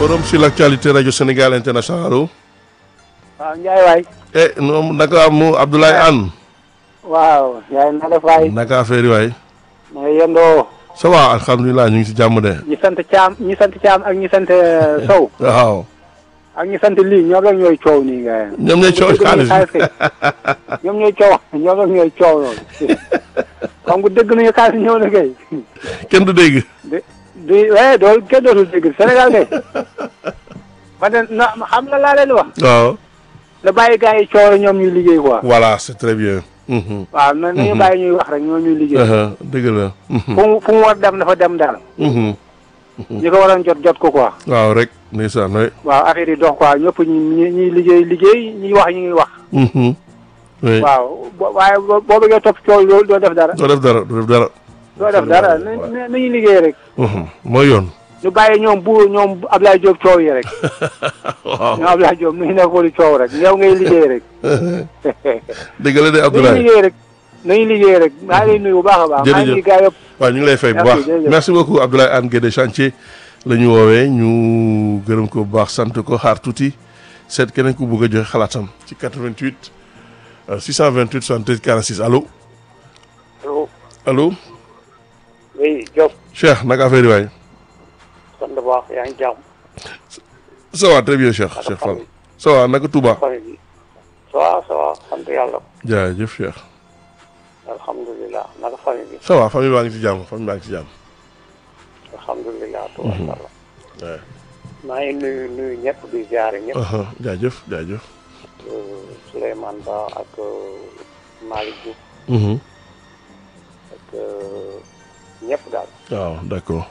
forum sur l'actualité radio Sénégal international allo. waaw Ndiaye waay. eh noonu naka mu Abdoulaye Anne. waaw Ndiaye na def waay. naka affaire yi waay. na nga yendoo. ça va alhamdulilah ñu ngi si jàmm de. ñi sant Thiam ñi sant Thiam ak ñi sant Sow. waaw. ak ñi sant lii ñoom rek ñooy coow nii nga. ñoom ñooy coow xaalis bi ñoom ñooy coow ñoom rek ñooy coow loolu. xam nga dëgg nañu xaalis ñëw na kay. kenn du dégg. di di eh dool kenn dootul dégg Sénégal kay. ma ne na xam nga laa leen di wax. waaw. na bàyyi gars yi coow la ñoom ñuy liggéey quoi. voilà c'est très bien. Mhm. waaw na nañu bàyyi ñuy wax rek ñoom ñuy liggéey. Aha, dëgg la. Mhm. fu mu fu mu war dem dafa dem daal. Mhm. ñi ko waroon jot jot ko quoi. waaw rek ndeysaan waay. waaw affaire yi dox quoi ñëpp ñi ñi ñuy liggéey liggéey ñuy wax ñu ngi wax. Mhm. oui waaw bo waaye boo boo bëggee topp coow loolu doo def dara. doo def dara doo def dara. doo def dara na na nañu liggéey rek. Mhm. mooy yoon. ñu bàyyi ñoom bu ñoom Ablaye Diop coow yi rek. waaw ñoom Ablaye Diop mi ngi nekkoon di coow rek yow ngay liggéey rek. dëgg la de nañu Abdoulaye. liggéey rek nañu liggéey rek maa ngi lay nuyu bu baax a baax. maa ngi Jërëjëf. gaa yëpp. waaw ñu ngi lay fay bu Merci, baax jërëjëf. merci beaucoup Abdoulaye Anne Guédé chantier la ñu woowee ñu gërëm ko bu baax sant ko xaar tuuti seet keneen ku bëgg a joxe xalaatam ci 88 euh, 628 73 46 allo allo allo oui Diop Cheikh naka affaire yi waay sant bu baax yaa ngi jàmm. ça va très bien Cheikh Cheikh Fall ça va naka Touba famille bi. ça va ça va sant yàlla. jaajëf Cheikh alhamdulilah naka famille bi. ça va famille baa ngi ci jàmm famille baa ngi ci jàmm alhamdulilah. tubaarkalla. ouais. maa ngi nuyu nuyu ñëpp di ziare ñëpp. aha jaajëf jaajëf Souleymane Ba ak Malick Diouf Mhm. ak ñëpp daal waaw d'accord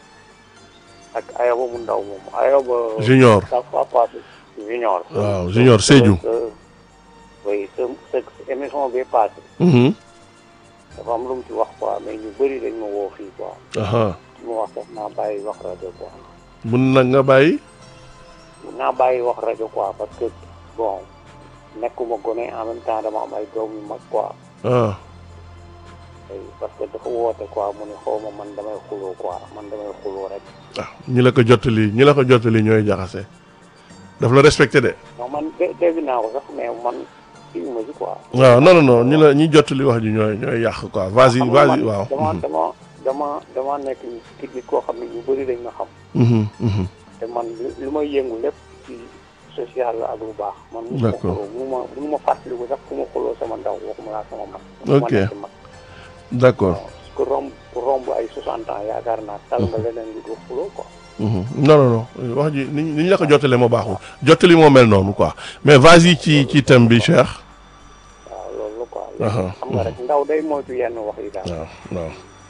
ak Ayoba mu ndaw moom Ayoba. Junior ça fois passé junior. waaw Junior Sédhiou Euh, oui sa sa émission bi passé Mhm. dafa am lu mu ci wax quoi mais ñu bëri dañ ma woo fii quoi aha mu wax sax naa bàyyi wax rajo quoi mun na nga bàyyi naa bàyyi wax rajo quoi parce que bon nekkuma gone en même temps dama am ay doom yu mag quoi ah ay parce que dafa woote quoi mu ne xaw ma man damay xuloo quoi man damay xuloo rek ah ñi la ko jottali ñi la ko jottali ñooy jaxase daf la respecté de non man dé dégg naa ko sax mais man kii ma ci quoi. waaw non non non ñi la ñi jottali wax ji ñooy ñooy yàq quoi vas-y xam nga vas-y man waaw dama dama dama dama nekk ci nit koo xam ne ñu bëri dañ ma xam. Mhm, mhm. te man lu lu may yëngu lépp ci social la ak lu baax. man mu ma D'accord. xuloo mu ma mu ma fàttaliku sax fu ma xuloo sama ndaw waxuma laa sama mag. Ok. ma nekk mag. d'accord ku romb ku romb ay 60 ans yaakaar naa tal nga leneen lu dul xuloo quoi. Mhm. non non non wax ji ni ni ñu la ko jottalee moo baaxul jottali moo mel noonu quoi mais vas-y ci ci thème bi Cheikh waaw loolu la quoi. Aha, léegi xam nga rek ndaw day moytu yenn wax yi daal. waaw waaw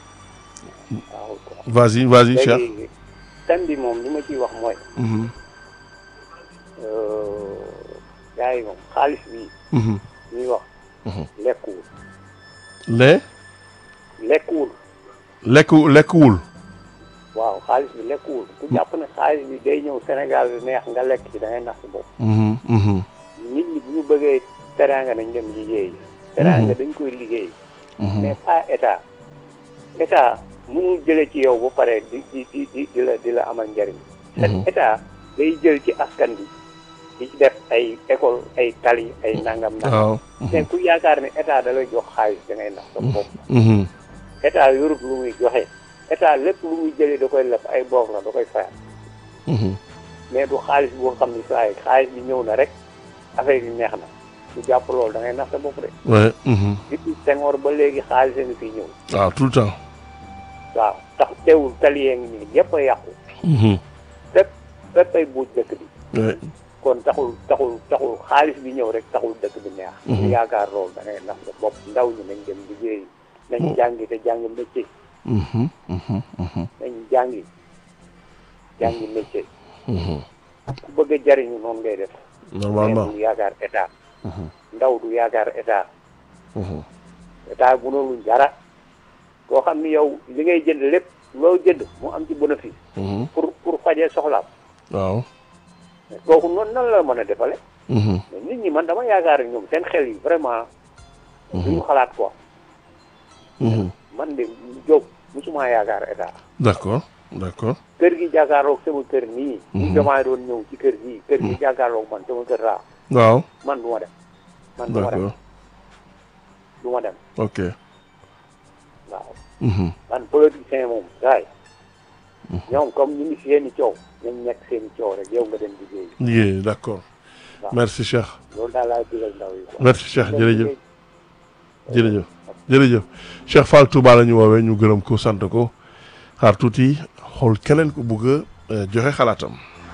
waaw quoi. vas-y vas-y Cheikh léegi thème bi moom li ma ciy wax mooy. Mhm, gars yi moom xaalis bi mhm. ñuy wax. Mhm. lekkuwul les lekkuwul lekku lekkuwul waaw xaalis bi lekkuwul ku jàpp ne xaalis bi day ñëw Sénégal neex nga lekk ci da ngay nax si bopp Mhm, mhm, nit ñi bu ñu bëggee teraanga nañ dem liggéey teraanga dañ koy liggéey mhm. mais pas état état mënul jële ci yow ba pare di di di di di la di la amal njariñ Mhm. état day jël ci askan bi di ci def ay école ay tali ay nangam nangam waaw te ku yaakaar ne état da lay jox xaalis da ngay nax sa bopp Mhm, état yorut lu muy joxe état lépp lu muy jëlee da koy lef ay boof la da koy fayal mhm. mais du xaalis boo xam ni saa yi xaalis bi ñëw na rek affaire yi neex na du jàpp loolu da ngay nax sa bopp de ouais mhm. depuis Senghor ba léegi xaalis a ngi fi ñëw waaw tout le temps waaw tax teewul taliyee ngi nii ñëpp a yàqu Mhm, fépp fépp ay buuj dëkk bi ouais. kon taxul taxul taxul xaalis bi ñëw rek taxul dëkk bi neex Mhm. ñu yaakaar loolu da ngay nax sa bopp ndaw ñi nañ dem liggéey nañ jàngi te jàngi métier Mhm, mhm, mhm, nañ jàngi jàngi métier mhm. ku bëgg a jariñu noonu ngay def normalement mais du yaakaar état Mhm, ndaw du yaakaar état mhm. état bu noonu dara koo xam ni yow li ngay jënd lépp loo jënd mu am ci bénéfice Mhm, pour pour fajee soxlaam waaw mais kooku noonu nan la mën a defale Mhm, mais nit ñi man dama yaakaar ni ñoom seen xel yi vraiment duñu xalaat quoi mhm. man de Diop musuma yaakaar état d'accord d'accord kër gi jàkkaarloog sama kër nii bu Mhm. jomaay doon ñëw ci kër gi kër gi jàkkaarloog man sama kër raa waaw man du ma dem man du ma dem d'accord du ma dem ok waaw Mhm. man politicien moom gaay ñoom comme ñu ngi seeni coow nañ nekk seeni coow rek yow nga dem liggéey liggéey d'accord waaw. merci Cheikh loolu daal laay digal ndaw yi quoi. merci Cheikh Dem jërëjëf liggéey. jërëjëf jërëjëf Cheikh Fall Touba la ñu woowee ñu gërëm ko sant ko xaar tuuti xool keneen ku bugg a joxe xalaatam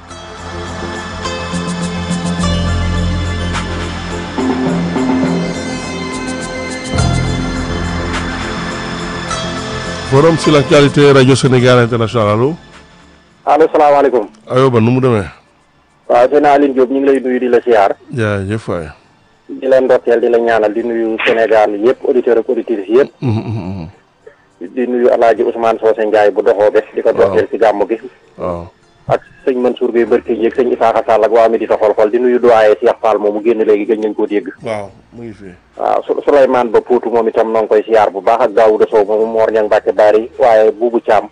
forum sur l'actualité radio Sénégal international allo allo salaamaaleykum ayoba nu mu demee waaw seen Aline Diop ñu ngi lay nuyu di la siyaar jaajëf waay di leen ndokkeel di la ñaanal di nuyu Sénégal yëpp auditeurs ak auditrices yëpp Mhm, mhm, mhm. di nuyu Alaaji Ousmane Socé Ndiaye bu doxoo bes di ko ndokkeel si gàmmu gi waaw ak sëñ Mansour Gueye Barke yeeg sëñ Isaaxa Sall ak waa mi di ta xol xol di nuyu doyen Cheikh Fall moomu génn léegi gëj nañ koo dégg waaw mu ngi fi waaw Su Souleymane Ba Poutou moom itam noo ngi koy siyaar bu baax ak Daouda Sow moomu Mor Ñang Mbàkke Bari waaye Buubu Caam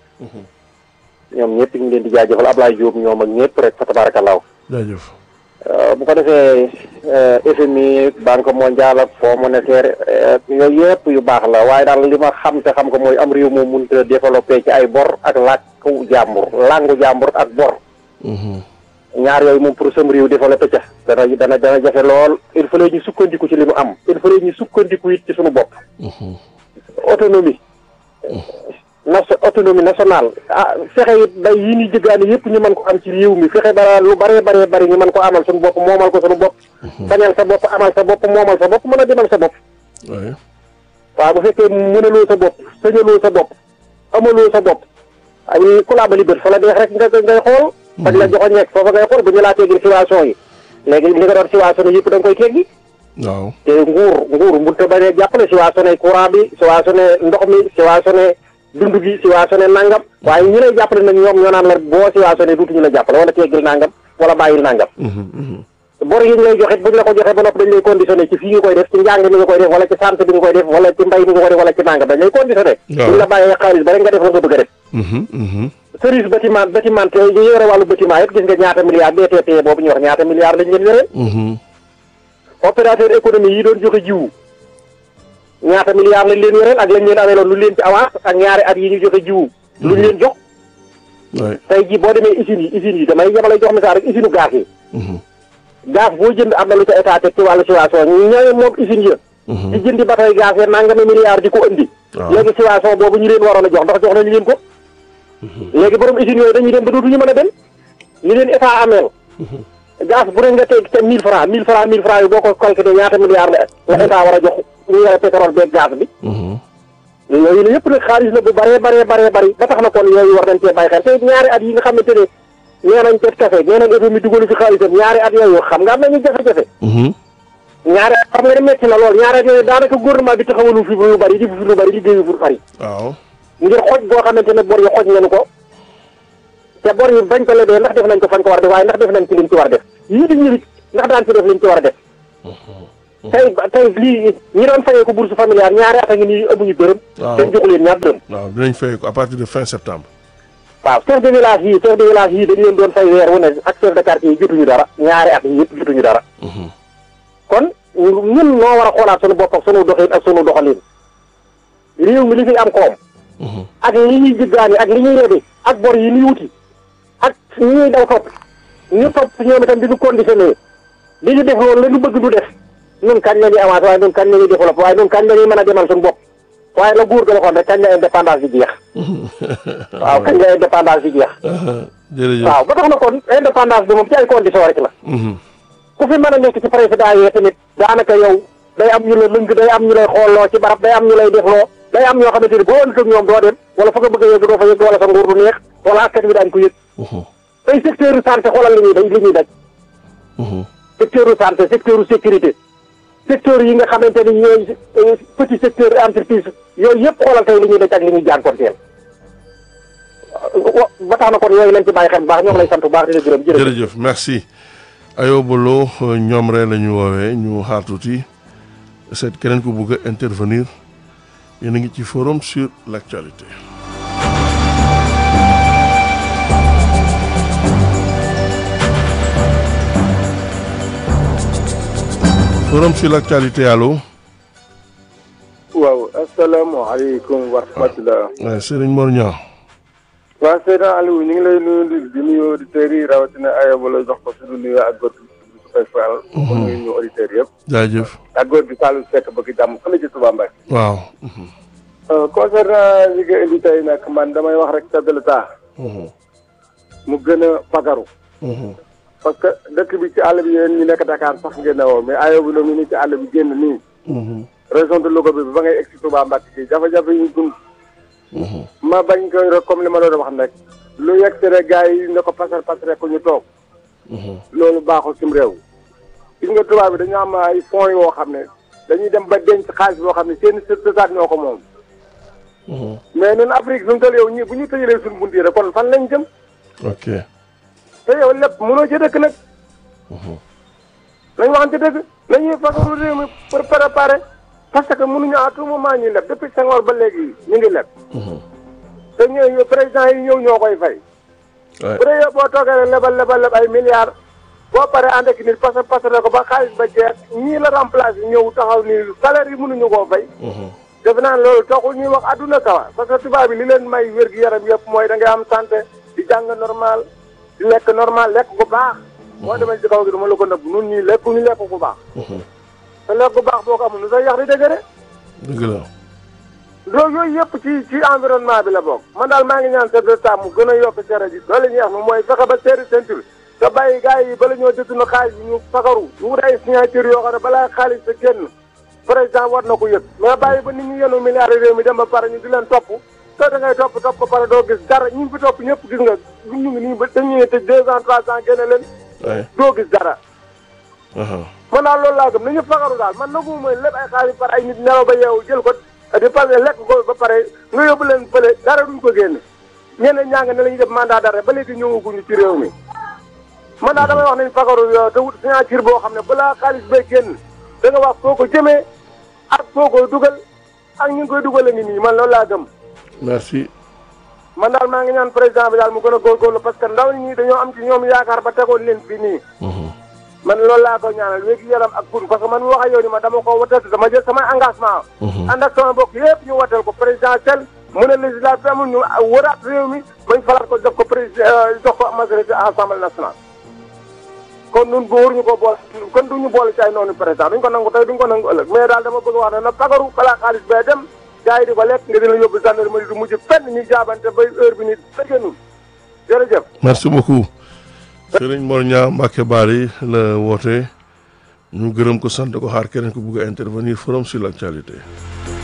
ñoom ñëpp ñu ngi leen di jaajëfal Ablaye Diop ñoom ak ñëpp rek fa tabarakalaaw jaajëf Euh, bu ko defee euh, FMI banque mondiale ak fonds monétaire euh, yooyu yëpp yu baax la waaye daal li ma xam te xam ko mooy am réew moom mënut a développé ci ay bor ak làkku jàmbur làngu jàmbur ak bor Mhm. ñaar yooyu moom pour sam réew développé ca dana dana dana jafe lool il fallait ñu sukkandiku ci li mu am il fallait ñu sukkandiku it ci suñu bopp Mhm. autonomie nation autonomie nationale ah fexe it bay yi ni jëggaani yëpp ñu mën ko am ci réew mi fexe ba lu bare bare bari ñu mën ko amal suñu bopp moomal ko suñu bopp bañal sa bopp amal sa bopp moomal sa bopp mën a demal sa bopp waaye waaw bu fekkee mënaloo sa bopp sañaloo sa bopp amaloo sa bopp ay ku laa bali bët fa la deex rek nga ngay xool faj la joxo ñekk foofa ngay xool bu ñu laa teggil situation yi léegi li nga doon situation yi yëpp da nga koy teggi waaw te nguur nguur mënut a bañ a jàppale situation courant bi situation ndox mi situation dund gi situation nangam waaye ñi lay jàppale nag ñoom ñoo naan la boo situation duutuñu la jàppale wala teggil nangam wala bàyyil nangam Mhm, mhm. bor yi ñu lay joxe buñ la ko joxe ba noppi dañ lay conditionné ci fii nga koy def ci njàng mi nga koy def wala ci santé bi nga koy def wala ci mbay mi nga koy def wala ci nangam dañ lay conditionné Waaw. buñ la bàyyee xaalis ba rek nga def la nga bëgg a def Mhm, mhm. service bâtiment bâtiment yi yore wàllu bâtiment yëpp gis nga ñaata milliards BTP boobu ñu wax ñaata milliards lañ leen yoreel Mhm. opérateur économie yi doon joxe jiwu ñaata milliards lañ leen yoreel ak lañ leen amee loon lu leen ci avance ak ñaari at yi ñu joxe jiwu luñ leen jox waay tey jii boo demee usines yi usines yi damay yamalay jox misaal rek usine gaz yi Mhm. gaz boo jënd am na lu ca état teg ci wàllu situation ñooy moom usines ya Mhm. di jëndi batoy gaz ya nangami milliards di ko indi waaw léegi situation boobu ñu leen waroon a jox ndax jox nañu leen ko léegi borom usines yooyu dañuy dem ba dootuñu mën a dem li leen état ameel gaz bu ne nga teg ca mille francs mille francs mille francs yi boo ko calculé ñaata milliards la la état war a jox ñu yore pétrole beeg gaz bi Mhm. yooyu la yëpp nag xaalis la bu bëree bëree bëree bëri ba tax na kon yooyu war nañ cee bàyyi xel te ñaari at yi nga xamante ne nee nañ cet café nee nañ FMI dugalu fi xaalisam ñaari at yooyu xam nga am nañu jafe-jafe Mhm. ñaari at xam nga ne metti na lool ñaari at yooyu daanaka gouvernement bi taxawalu fi lu bëri di fi lu bëri liggéeyu fu bëri waaw ngir xoj boo xamante ne bor yi xoj ngeen ko te bor yi bañ ko lebee ndax def nañ ko fañ ko war a def waaye ndax def nañ ci liñ ci war a def yii di ñëwit ndax daan ci def liñ ci war a def tey tey lii ñi doon fayee ko bourse familiale ñaari at a ngi nii amuñu dërëm Waaw. te joxu leen ñaar dërëm waaw dinañ fay ko à partir de fin septembre waaw chef de village yi chef de village yi dañu leen doon fay weer wu ne ak chef de quartier yi jotuñu dara ñaari at yi yëpp jotuñu dara Mhm. kon ñun noo war a xoolaat sunu bopp ak sunu doxin ak sunu doxalin réew mi li fi am koom Mhm. ak li ñuy jëggaani ak li ñuy lebi ak bor yi ñuy wuti ak ñi ñuy daw topp ñu topp ñoom itam di ñu conditionné di ñu def loolu la ñu bëgg du def ñun kañ la ñuy avancé waaye ñun kañ la ñuy développé waaye ñun kañ la ñuy mën a demal suñu bopp waaye la góor ga waxoon rek kañ la indépendance bi jeex waaw kañ la indépendance bi jeex Aha. jërëjëf waaw ba tax na kon indépendance bi moom ci ay conditions rek la Mhm. ku fi mën a nekk ci président yi tamit daanaka yow day am ñu la lëng day am ñu lay xoolloo ci barab day am ñu lay defloo day am ñoo xamante ni boo ëndut ak ñoom doo dem wala fa nga bëgg a yegg doo fa yegg wala sa nguur du neex wala askan wi daañu ko yëg Mhm. tey secteur u santé xoolal li ñuy daj li ñuy daj Mhm. secteur u santé secteur u sécurité secteur yi nga xamante ni ñooy euh, petit secteur entreprise yooyu yëpp xoolal tey li ñuy daj ak li ñuy jànkonteel wa- ba tax na kon yooyu lañ ci bàyyi xel bu baax ñoo ngi lay sant bu baax di la gërëm jërëjëf jërëjëf merci Ayoba Lo ñoom rek la ñu woowee ñu xaar tuuti seet keneen ku bugg a intervenir yéen a ngi ci forum sur l'actualité forum sur l'actualité allo. waaw asalaamaaleykum wa rahmatulah. waaw Serigne Mor Niang. waaw Seydina Aliou ñu ngi lay nuyu di di nuyu auditeurs yi rawatina aywa la jox ko suñu nuyu ak góor gi su koy faral. pour nuyu ñu auditeurs yëpp. jaajëf. ak góor gi Saliou Seck bëgg jàmm fële ci Touba Mbacké. waaw. concernant li nga indi tey nag man damay wax rek chef de l'État mu gën a fagaru. parce que dëkk bi ci àll bi yéen ñu nekk Dakar sax ngeen ne woo mais aywa bi noonu ñu ci àll bi génn nii. région de Louga bi ba ngay egg si Touba Mbacké gi jafe-jafe yi ñu dund. ma bañ koy rek comme li ma doon wax nag lu yegg si rek gars yi ne ko pasar pasare ko ñu toog. loolu baaxul sim réew. gis nga tubaab bi dañu am ay fonds yoo xam ne dañuy dem ba denc xaalis boo xam ne seen sëtaat ñoo ko moom. mais ñun Afrique suñu toll yow ñii bu ñu tëjalee suñu bunt yi rek kon fan lañ jëm. ok. te yow lépp mënoo ci dëkk nag. nañ waxante dëgg nañuy fagaru réew mi pour préparer parce que mënuñu à tout moment ñuy leb depuis Senghor ba léegi ñu ngi leb. te ñooy président yi ñëw ñoo koy fay. bu dee yow boo toogee rek lebal lebal leb ay milliards boo paree ànd ak nit parce que parce que ko ba xaalis ba jeex ñii la remplacer ñëw taxaw ni salaire yi mënuñu koo fay. defe naa loolu taxul ñuy wax adduna kawa parce que tubaab bi li leen may wér gi yaram yëpp mooy da ngay am santé di jàng normal di lekk normal lekk bu baax. boo demee ci kaw gi dama la ko nëbb nun ñii lekk ñu lekk bu baax. te lekk bu baax boo ko amul nu say yax di dëgëre. dëgg la. loolu yooyu yëpp ci ci environnement bi la bokk man daal maa ngi ñaan chef de l'État mu gën a yokk cere ji loolu la ñuy wax moom mooy fexe ba seeri ceinture te bàyyi gars yi bala ñoo dëttu na xaalis bi ñu fagaru ñu wut ay signature yoo xam ne balaa xaalis sa génn président war na ko yëg mais bàyyi ba nit ñu yenu milliards réew mi dem ba pare ñu di leen topp te da ngay topp topp ba pare doo gis dara ñu ngi fi topp ñëpp gis nga ñu ngi nii ba dañu ne tëj deux ans trois ans génne leen doo gis dara man daal loolu laa gëm nañu fagaru daal man nagu mooy lépp ay xaalis par ay nit nelaw ba yeewu jël ko di pare lekk ko ba pare nga yóbbu leen fële dara duñ ko génne ñeneen ñaa nga ne la ñuy def mandat d'arrêt ba léegi ñëwaguñu ci réew mi man daal damay wax nañ fagaru yo te wut signature boo xam ne balaa xaalis bay génn da nga wax foo ko jëmee ak foo koy dugal ak ñu ngi koy dugale ngi nii man loolu laa gëm merci. man daal maa ngi ñaan président bi daal mu gën a góorgóorlu parce que ndaw ñi dañoo am ci ñoom yaakaar ba tegoon leen fii nii man loolu laa ko ñaanal wéegi yaram ak gun parce que man mi wax ak yow ni ma dama ko watal dama jël samay engagement ànd ak sama mbokk yëpp ñu watal ko présidentiel mu ne législative amul ñu wëraat réew mi bañ falaat ko jox ko président jox ko majorité assemblée nationale kon nun góor ñu ko boole kon duñu boole ci ay noonu président duñ ko nangu tey duñ ko nangu ëllëg mais daal dama bëgg wax ne na pagaru balaa xaalis bee dem gars yi di ko lekk nga dina yóbbu gendarmerie du mujj fenn ñuy jaabante bay heure bi ni dëgganul jërëjëf merci beaucoup. Serigne Mor Niang Mbacké Bari la woote ñu gërëm ko sant ko xaar keneen ko bugg a intervenir forum sur l'actualité